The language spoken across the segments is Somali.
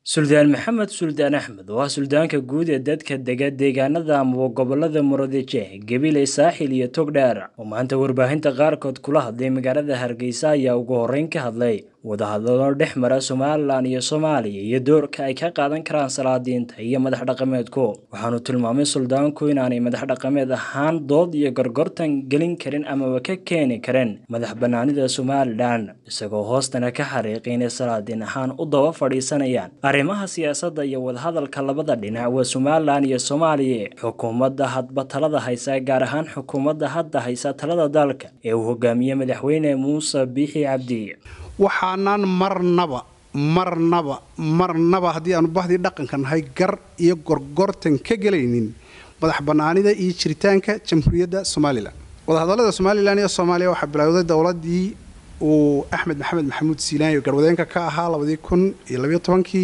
suldaan maxamed suldaan axmed oo ah suldaanka guud ee dadka dega deegaanada amaba gobolada muradije gabiley saaxil iyo togdheer oo maanta warbaahinta qaarkood kula hadlay magaalada hargeysa ayaa ugu horreyn ka hadlay wadahadalo dhex mara somalilan iyo soomaaliya iyo doorka ay ka qaadan karaan salaadiinta iyo madax dhaqameedku waxaanu tilmaamay suldaanku inaanay madax dhaqameed ahaan dood iyo gorgortan gelin karin amaba ka keeni karin madax banaanida somalilan isagoo hoostana ka xariiqay inay salaadiin ahaan u daba fadhiisanayaan arrimaha siyaasadda iyo wadahadalka labada dhinac waa somalilan iyo soomaaliya xukuumadda hadba talada haysa gaar ahaan xukuumadda hadda haysa talada dalka ee uu hogaamiye madaxweyne muuse biixi cabdi waxaanaan marnaba marnaba marnaba haddii aanu bahdii dhaqanka nahay gar iyo gorgortan ka gelaynin madax bannaanida iyo jiritaanka jamhuuriyadda somalilan wadahadallada somalilan iyo soomaaliya waxaa bilowday dowladii uu axmed maxamed maxamuud siilaanyo garwadeenka ka ahaa labadii kun iyo labayo tobankii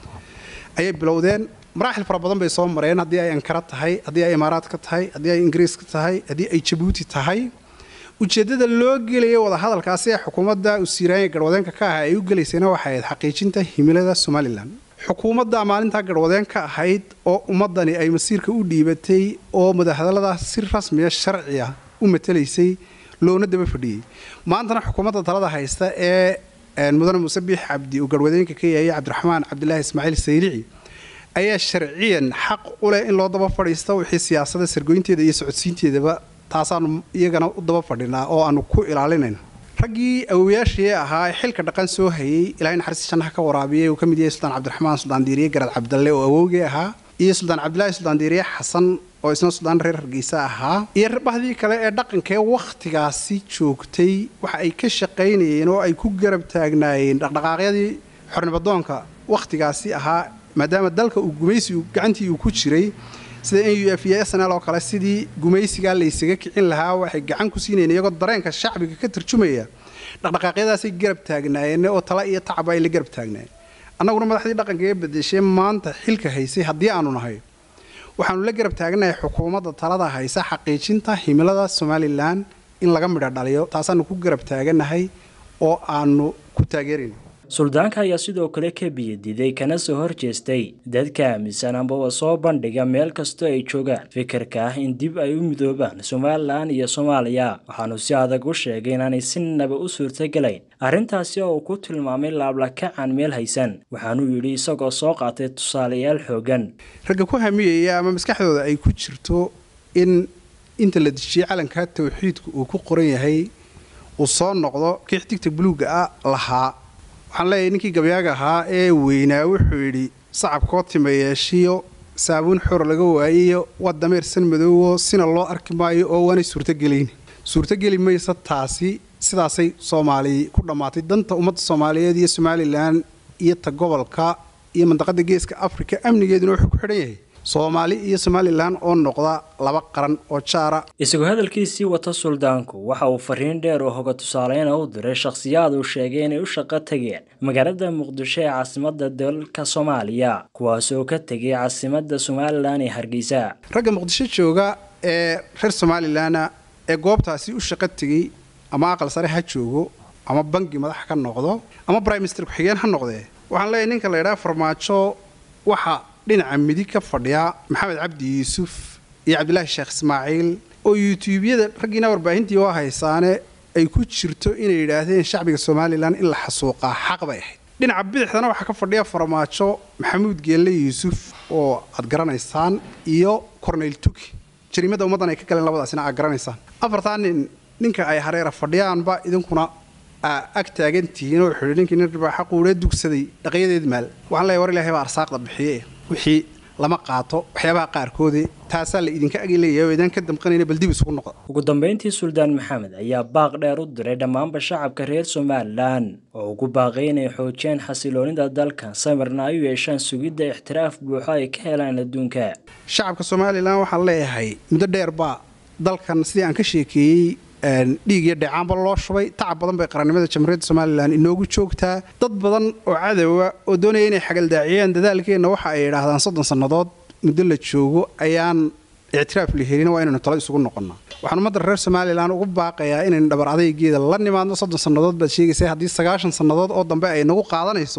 ayay bilowdeen maraaxil fara badan bay soo mareen haddii ay ankara tahay haddii ay imaaraadka tahay haddii ay ingiriiska tahay haddii ay jabuuti tahay ujeeddada loo gelaya wadahadalkaasi ee xukuumadda usiiraanya garwadeenka ka ahaa ay u gelaysayna waxay ahayd xaqiijinta himilada somalilan xukuumadda maalintaa garwadeen ka ahayd oo ummadani ay masiirka u dhiibatay oo madahadalladaas si rasmiya sharciya u matalaysay loona daba fadhiyey maantana xukuumadda talada haysta ee mudane muuse biix cabdi uu garwadeenka ka yahay cabdiraxmaan cabdilaahi ismaaciil sayrici ayaa sharciyan xaq u leh in loo daba fadhiisto wixii siyaasada sargoynteeda iyo socodsiinteedaba taasaanu iyagana u daba fadhinaa oo aanu ku ilaalinayna raggii awowayaashii ahaa ee xilka dhaqan soo hayay ilaahay naxariista jannaha ka waraabiyay uu ka mid yahay suldaan cabdiraxmaan suldaan diiriye garad cabdalle oo awowgii ahaa iyo suldaan cabdilaahi suldaan diiriye xasan oo isna suldaan reer hargeysa ahaa iyo bahdii kale ee dhaqankaee wakhtigaasi joogtay waxa ay ka shaqaynayeen oo ay ku garab taagnaayeen dhaqdhaqaaqyadii xornimadoonka wakhtigaasi ahaa maadaama dalka uu gumaysi gacantii uu ku jiray sida n u f iyo s n l oo kale sidii gumaysigaa laysaga kicin lahaa waxay gacan ku siinayeen iyagoo dareenka shacbiga ka tarjumaya dhaqdhaqaaqyadaasay garab taagnaayeen oo tala iyo tacba ay la garab taagnaayeen annaguna madaxdii dhaqanka ee bedeshay maanta xilka haysay haddii aanu nahay waxaanu la garab taaganahay xukuumadda talada haysa xaqiijinta himilada somalilan in laga midho dhaliyo taasaanu ku garab taaganahay oo aanu ku taageerayna suldaanka ayaa sidoo kale ka biyadiday kana soo horjeestay dadka aaminsan ambaba soo bandhiga meel kastoo ay joogaan fikirka ah in dib ay u midoobaan somalilan iyo soomaaliya waxaanu si adag u sheegay inaanay sinaba u suurtagelayn arrintaasi oo uu ku tilmaamay laablakacan meel haysan waxaanuu yidhi isagoo soo qaatay tusaalayaal xoogan ragga ku hamiyaya ama maskaxdooda ay ku jirto in inta la dejiyey calanka tawxiidku uu ku qoran yahay uu soo noqdo kii xidigta buluugga ah lahaa waxaan leeyahay ninkii gabyaaga ahaa ee weynaa wuxuu yidhi sacabkoo timayeeshiyo saabuun xor laga waayayo waa dameer san madoowo sina loo arki maayo oo waanay suurtogelayn suurtogeli maysa taasi sidaasay soomaali ku dhammaatay danta ummadda soomaaliyeed iyo somalilan iyo ta gobolka iyo mandaqada geeska afrika amnigeeduna wuxuu ku xidhan yahay soomaali iyo somalilan oo noqda laba qaran oo jaara isagoo hadalkiisii wata suldaanku waxa uu fariin dheer oo hoga tusaaleyna u diray shakhsiyaad uu sheegay inay u shaqo tageen magaalada muqdisho ee caasimadda dalka soomaaliya kuwaas oo ka tegay caasimadda somalilan ee hargeysa ragga muqdisho jooga ee reer somalilanna ee goobtaasi u shaqo tegey ama aqal sare ha joogo ama bangi madax ka noqdo ama briminister ku-xigeen ha noqdee waxaan leeyahay ninka la ydhaha farmaajo waxa dhinaca midig ka fadhiya maxamed cabdi yuusuf iyo cabdilaahi sheekh ismaaciil oo yuutuubyada raggiina warbaahintii oo haysaane ay ku jirto inay yidhaahdeen shacbiga somalilan in la xasuuqaa xaq bay ahayd dhinaca bidixdana waxaa ka fadhiya farmaajo maxamuud geelle yuusuf oo aad garanaysaan iyo corneyl tuki jariimada ummaddan ay ka galeen labadaasina aad garanaysaan afartaa nin ninka ay hareera fadhiyaanba idinkuna aa ag taagantihiin oo wuxuu yidhi ninkii nin ribaaxa quudhee dugsaday dhaqyadeed maal waxaan leeyahay war ilaahay baa arsaaqda bixiye wixii lama qaato waxyaabaha qaarkoodii taasaa la idinka agileeyahay oo idaan ka damqanayna bal dib isugu noqda ugu dambayntii suldaan maxamed ayaa baaq dheer u diray dhammaanba shacabka reer somalilan oo ugu baaqay inay xoojiyaan xasiloonida dalkan samirna ay u yeeshaan sugidda ixtiraaf buuxo ay ka helaan adduunka shacabka somalilan waxaan leeyahay muddo dheer baa dalkan sidii aan ka sheekeeyey dhiig iyo dheecaanba loo shubay tacab badan bay qarannimada jamhuuriyadda somalilan inoogu joogtaa dad badan oo cadowa oo doonaya inay xagaldaaciyaan dadaalkeenna waxa ay idhaahdaan soddon sannadood muddo la joogo ayaan ictiraaf la helin waa inaynu talo isugu noqonnaa waxaan ummadda reer somalilan ugu baaqayaa inaynu dhabar adaygeeda la nimaadno soddon sannadood baad sheegaysa haddii sagaashan sannadood oo dambe ay nagu qaadanayso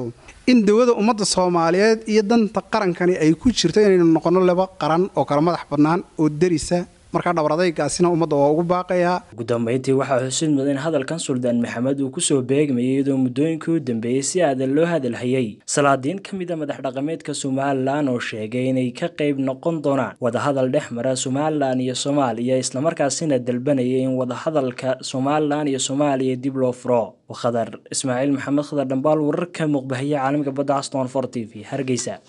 in dawada ummadda soomaaliyeed iyo danta qarankani ay ku jirto inaynu noqonno laba qaran oo kala madax bannaan oo derisa markaa dhabaradaygaasina ummadda waa ugu baaqayaa ugu dambeyntii waxaa xusid mudan in hadalkan suldaan maxamed uu kusoo beegmayay iyadoo muddooyinkii u dambeeyey si aadan loo hadalhayay salaadiin ka mid a madax dhaqameedka somalilan oo sheegay inay ka qayb noqon doonaan wadahadal dhex mara somalilan iyo soomaaliya islamarkaasina dalbanayay in wadahadalka somalilan iyo soomaaliya dib loo furo khadar ismaaciil maxamed khadar dhambaal wararka muuqbahiya caalamka badda aston for t v hargeysa